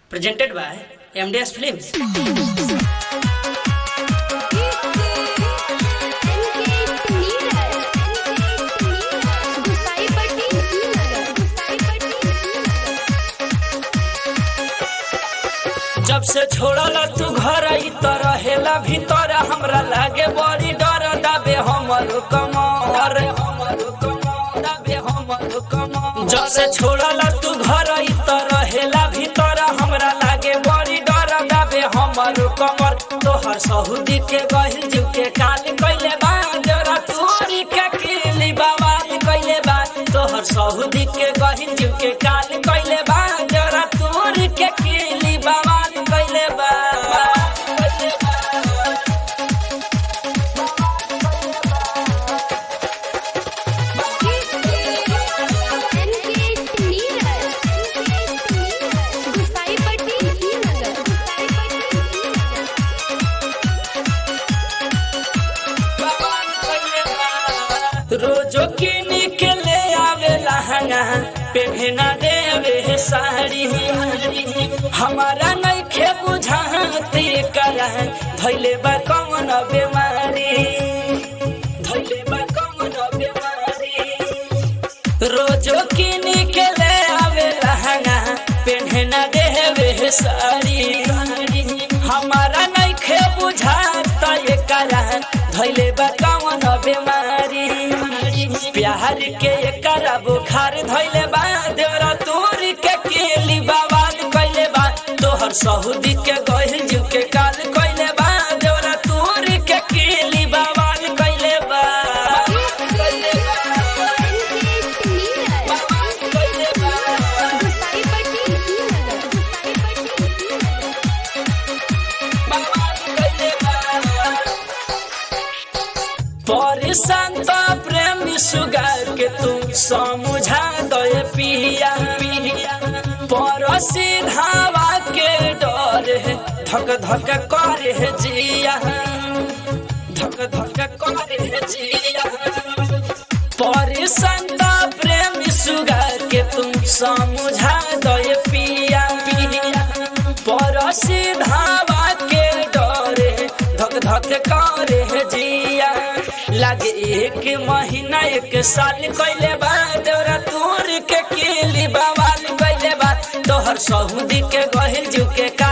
presented by MDS Films. जब से छोड़ला तू घर आई तो रहेला भीतर हमरा लागे बड़ी डर दाबे हमर कमर दाबे हमर कमर जब से छोड़ला तू घर आई तो रहेला भीतर हमरा लागे बड़ी डर दाबे हमर कमर तोहर सहुदी के गहिल जीव के काल कइले बा जरा तोरी के किली बवाल कइले बा तोहर सहुदी के गहिल जीव के काल कइले बा जरा तोरी के किली बवाल कइले बा रोजो किन के ले आवे लहंगा पेहना देवे साड़ी हमारा नहीं खे बुझाती करा धैले बा कौन बीमारी धैले बा कौन बीमारी रोजो किन के ले आवे लहंगा पेहना देवे साड़ी हमारा नहीं खे बुझाता ये करा धैले बा कौन बीमारी प्यार के करा बुखार धैले बा देवरा तोर के केली बवाल कइले बा तोहर सहुदी के गहिल जीव के काल कइले बा देवरा तोर के केली बवाल कइले बा कइले बा कइले बा परेशान तो प्रेमी सुगार के तुम समझा दे पिया पड़ोसी धावा के डर है धक धक करे है जिया धक धक करे है जिया परेशान तो प्रेमी सुगार के तुम समझा दे पिया पड़ोसी धावा के डर है धक धक करे है जिया लागे एक महीना एक साल कइले बा तोरा तोर के केली बवाल कइले बा तोहर सहुदी के गहिल जीव के का